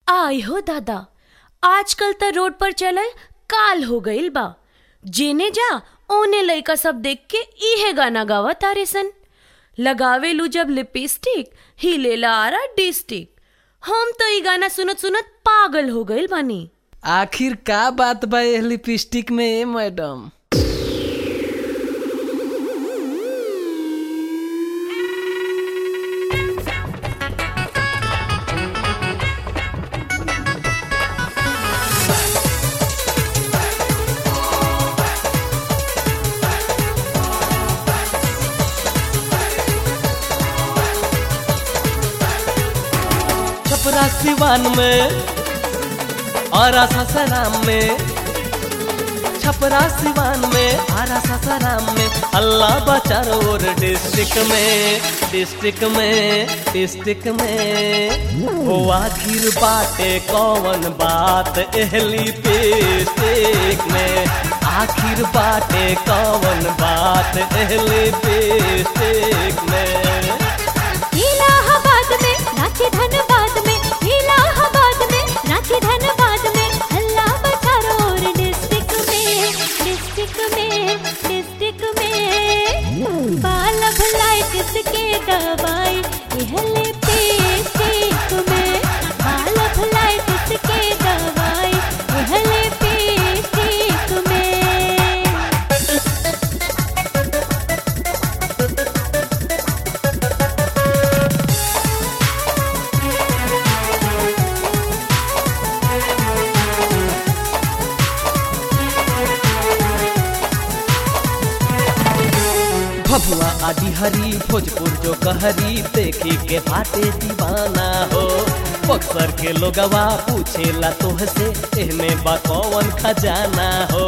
आय हो दादा आजकल त रोड पर चलल काल हो गईल बा जेने जा ओने लइका सब देख के इहे गाना गावा तारे सन लगावे लू जब लिपस्टिक हिलेला आरा डिस्टिक हम तो ई गाना सुनत सुनत पागल हो गईल बानी आखिर का बात बा एह लिपस्टिक में ए मैडम छपरा सिवान में और ससराम में छपरा सिवान में आरा ससराम में अल्लाह बचारोर डिस्ट्रिक्ट में डिस्ट्रिक्ट में डिस्ट्रिक्ट में हो आखिर बाटे कौन बात एहली पेस्टिक में आखिर बाटे कौन बात एहली पेस्टिक में इलाहाबाद में रांची धनबाद में इलाहाबाद में रांची धनबाद में अल्लाह बचारोर डिस्ट्रिक्ट में डिस्ट्रिक्ट में डिस्ट्रिक्ट में बाल भलाई किसके दवाई इहले पेस्टिक में बाल भलाई किसके दवाई इहले पेस्टिक में भभुआ आदि हरी भोजपुर जो कहरी देखी के बाटे दीवाना हो बक्सर के लोगवा पूछेला तोहसे एहमे बा कौन खजाना हो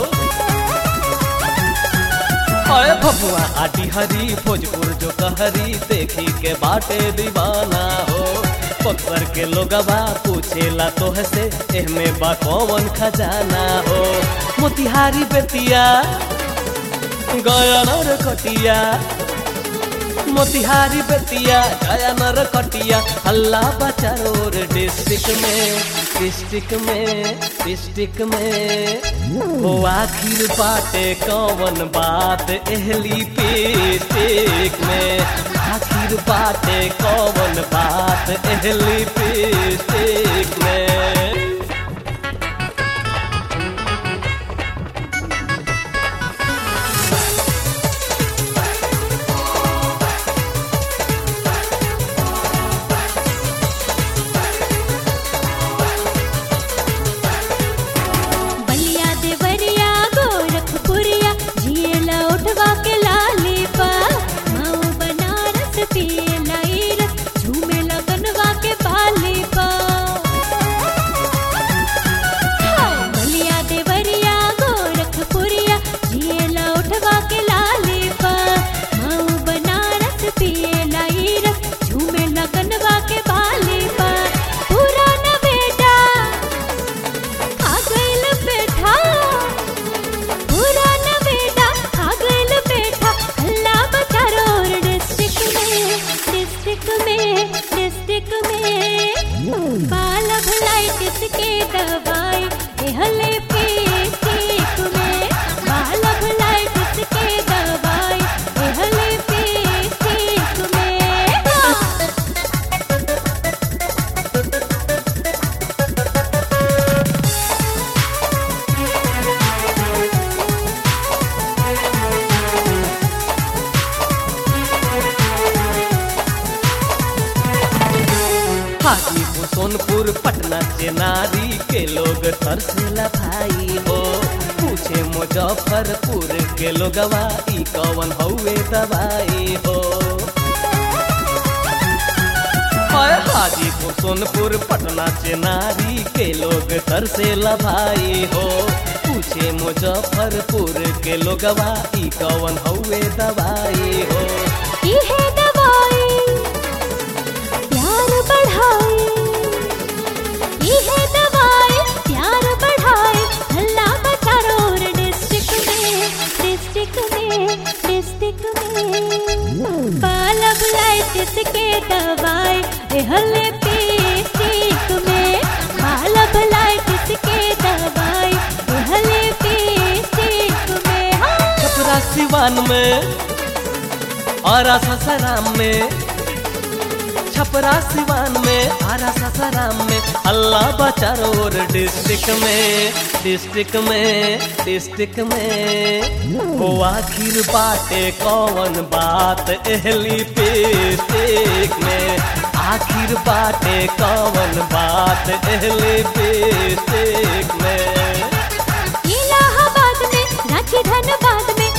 अरे भभुआ आदि हरी भोजपुर जो कहरी देखी के बाटे दीवाना हो बक्सर के लोगवा पूछेला तोहसे एहमे बा कौन खजाना हो मोतिहारी बेतिया गया नर कटिया मोतिहारी बेतिया गया नर कटिया हल्ला बचारोर डिस्ट्रिक्ट में डिस्ट्रिक्ट में डिस्ट्रिक्ट में हो आखिर बाटे कौन बात एहली पेस्टिक में आखिर बाटे कौन बात एहली पेस्टिक में बलिया देवरिया गोरखपुरिया झीला उठवा के लाली पा माऊ बनारस पियला ईरस झूमे लगनवा के बाली पा बलिया देवरिया गोरखपुरिया झीला उठवा के लाली पा माऊ बनारस पियला ईरस झूमे लगनवा के बाली पा पुराना बेटा आ गइल बेटा पुराना बेटा आ गइल बेटा अल्लाह बचारोर डिस्ट्रिक्ट में डिस्ट्रिक्ट में डिस्ट्रिक्ट में बाल भलाई किसके दवाई एहले पेस्टिक में बाल भलाई किसके दवाई एहले पेस्टिक में हाजीपुर सोनपुर पटना चेनारी के लोग तरसेला भाई हो पूछे मुजफ्फरपुर के लोगवा ई कवन हउए दवाई हो हाय हाजीपुर सोनपुर पटना चेनारी के लोग तरसेला भाई हो पूछे मुजफ्फरपुर के लोगवा ई कवन हउए दवाई हो इहे दवाई प्यार बढ़ाए इहे दवाई प्यार बढ़ाए अल्लाह बचारोर डिस्ट्रिक्ट में डिस्ट्रिक्ट में डिस्ट्रिक्ट में बाल बुलाए किसके दवाई एहले पेस्टिक में सिवान में और ससराम में छपरा सिवान में आरा ससराम में अल्लाह बचारोर डिस्ट्रिक्ट में डिस्ट्रिक्ट में डिस्ट्रिक्ट में वो आखिर बाटे कौन बात एहली पेस्टिक में आखिर बाटे कौन बात एहली पेस्टिक में इलाहाबाद में रांची धनबाद में